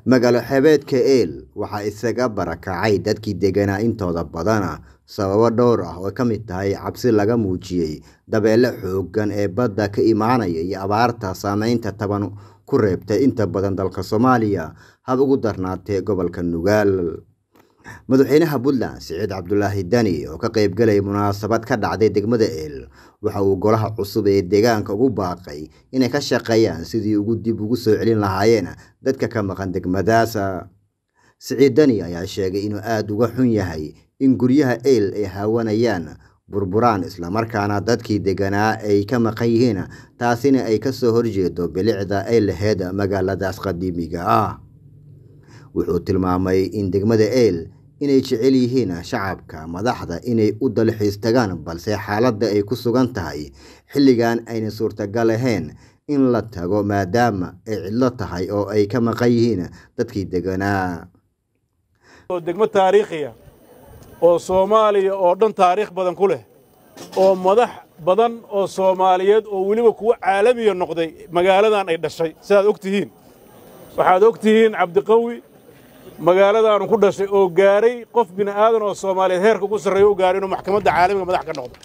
magaalo xebeedka eel waxaa isaga barakacay dadkii deganaa intooda badana sababo dhowr ah oo ka mid tahay cabsi laga muujiyey dabeele xooggan ee badda ka imaanaya iyo abaarta saameynta taban ku reebtay inta badan dalka soomaaliya hab ugu darnaatee gobolka nugaal madaxweynaha puntland siciid cabdulaahi dani oo ka qaybgalaya munaasabad ka dhacday degmada eel waxa uu golaha cusub ee deegaanka ugu baaqay inay ka shaqeeyaan sidii ugu dib ugu soo celin lahaayeen dadka ka maqan degmadaasa siciid dani ayaa sheegay inuu aada uga xun yahay in guryaha eel ay haawanayaan burburaan islamarkaana dadkii deganaa ay ka maqan yihiin taasina ay kasoo horjeedo bilicda ay laheyd magaaladaas qadiimiga ah wuxuu tilmaamay in degmada eel inay jecel yihiin shacabka madaxda inay u dalxiis tagaan balse xaaladda ay ku sugan tahay xilligan ayna suurtagal ahayn in la tago maadaama ay cidlo tahay oo ay ka maqan yihiin dadkii deganaa degmo taariikhiya oo soomaaliya oo dhan taariikh badan ku leh oo madax badan oo soomaaliyeed oo weliba kuwo caalamiya noqday magaaladan ay dhashay sidaad og tihiin waxaad og tihiin cabdiqawi magaaladaanu ku dhashay oo gaaray qof bini aadan oo soomaaliyeed heerka ugu sarreeya u gaaray inuu maxkamadda caalamiga madax ka noqdo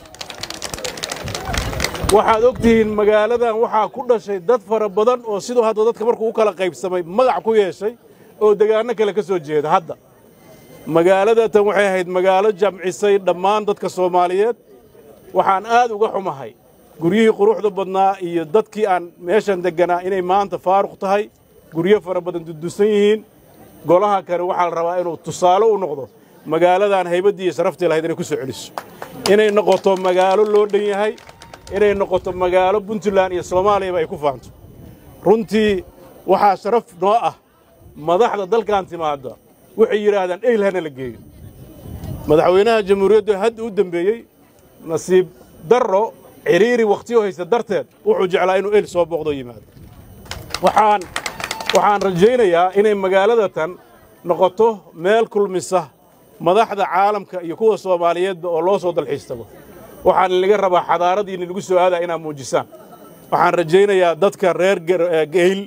waxaad og tihiin magaaladan waxaa ku dhashay dad fara badan oo siduu hadda dadka markuu u kala qaybsamay magac ku yeeshay oo degaanno kale ka soo jeeda hadda magaaladatan waxay ahayd magaalo jamcisay dhammaan dadka soomaaliyeed waxaan aad uga xumahay guryihii quruxda badnaa iyo dadkii aan meeshan degganaa inay maanta faaruq tahay guryo fara badan dudusan yihiin golaha kale waxaa la rabaa inuu tusaale u noqdo magaaladan haybaddii iyo sharaftii lahayd inay ku soo celiso inay noqoto magaalo loo dhan yahay inay noqoto magaalo puntland iyo soomaaliyaba ay ku faanto runtii waxaa sharaf noo ah madaxda dalkan timaadda waxay yidhaahdaan eyl hana la geeyo madaxweynaha jamhuuriyaddu hadda u dembeeyey nasiib darro cidhiiri wakhtiyo haysta darteed wuxuu jeclaa inuu eyl soo booqdo yimaado waxaan waxaan rajaynayaa inay magaaladatan noqoto meel kulmisa madaxda caalamka iyo kuwa soomaaliyeedba oo loo soo dalxiis tago waxaan inaga rabaa xadaaradiina lagu soo aadaa inaad muujisaan waxaan rajaynayaa dadka reer geyl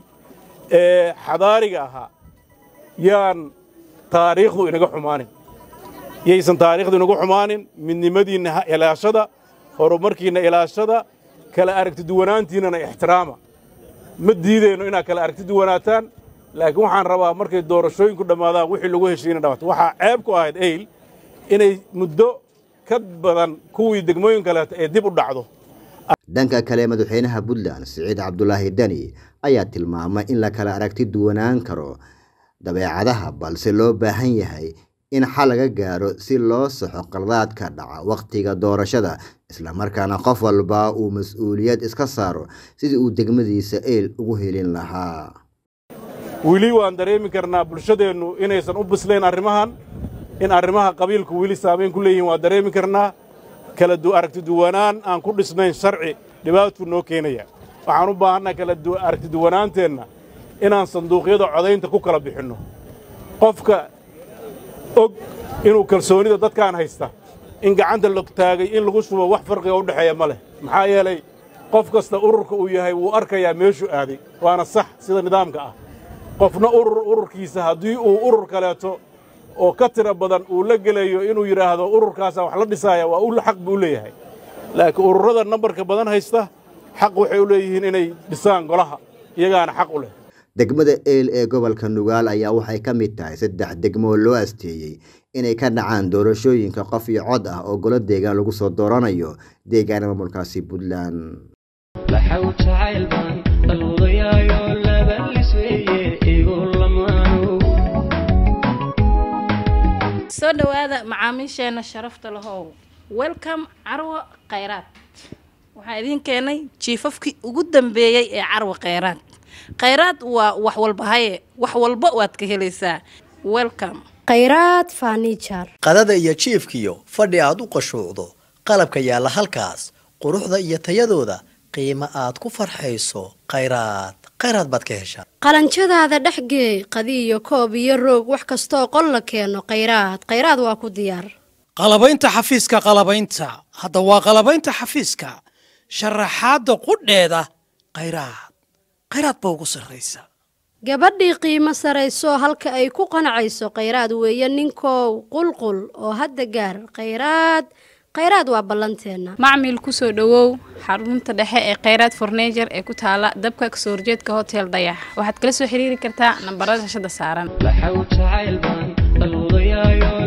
ee xadaariga ahaa yaan taariikhdu inaga xumaanin yaysan taariikhdu inagu xumaanin midnimadiinna ilaashada horumarkiinna ilaashada kala aragti duwanaantiinnana ixtiraama ma diidayno inaad kala aragti duwanaataan laakiin waxaan rabaa markay doorashooyinku dhammaadaan wixii lagu heshiina dhamaato waxaa ceeb ku ahayd eyl inay muddo ka badan kuwii degmooyin kaleeta ee dib u dhacdo dhanka kale madaxweynaha puntland siciid cabdulaahi dani ayaa tilmaamay in la kala aragti duwanaan karo dabeecadaha balse loo baahan yahay in xal laga gaaro si loo saxo qaldaadka dhaca wakhtiga doorashada islamarkaana qof walba uu mas-uuliyad iska saaro sidii uu degmadiisa eel ugu helin lahaa weli waan dareemi karnaa bulshadeennu inaysan u bislayn arrimahan in arrimaha qabiilku weli saamayn ku leeyihiin waan dareemi karnaa kala aragti duwanaan aan ku dhisnayn sharci dhibaatuu noo keenaya waxaan u baahannaha kala aragti duwanaanteenna inaan sanduuqyada codaynta ku kala bixinno qofka og inuu kalsoonida dadkaan haysta in gacanta la taagay in lagu shubo wax farqiga u dhexeeya ma leh maxaa yeelay qof kasta ururka uu yahay wuu arkayaa meeshuu aaday waana sax sida nidaamka ah qofna urur ururkiisa haddii uu urur kaleeto oo ka tira badan uu la gelayo inuu yidhaahdo ururkaasaan wax la dhisaaya waa u xaq buu leeyahay laakiin ururrada nambarka badan haysta xaq waxay u leeyihiin inay dhisaan golaha iyagaana xaq u leh degmada eel ee gobolka nugaal ayaa waxay ka mid tahay saddex degmoo loo asteeyey inay ka dhacaan doorashooyinka qof iyo cod ah oo golo deegaan lagu soo dooranayo deegaana maamulkaasi puntland soo dhowaada macaamiisheenna sharafta lahow welcome carwo khayraad waxaa idiin keenay jiifafkii ugu dambeeyey ee carwo khayraad khayraad waa wax walba haye wax walba waad ka helaysaa welcome khayraad farniijar qadada iyo jiifkiyo fadhi aad u qashuucdo qalabka yaalla halkaas quruxda iyo tayadooda qiimo aad ku farxayso khayraad khayraad baad ka heshaa qalanjadaada dhexgeey qadiyo koob iyo roog wax kastooo qol la keeno khayraad khayraad waa ku diyaar qalabaynta xafiiska qalabaynta hadda waa qalabaynta xafiiska sharaxaadda qudheeda khayraad khayraad ba ugu sarraysa gabadhii qiimo sarayso halka ay ku qanacayso khayraad weeye ninkow qulqul oo hadda gaar khayraad khayraad waa ballanteenna macmil kusoo dhowow xarunta dhexe ee kheyraad fornejer ee ku taala dabka kasoo horjeedka hotel dayax waxaad kala soo xiriiri kartaa nambarada shashada saaran waxau jacayl baan dalwadayaayo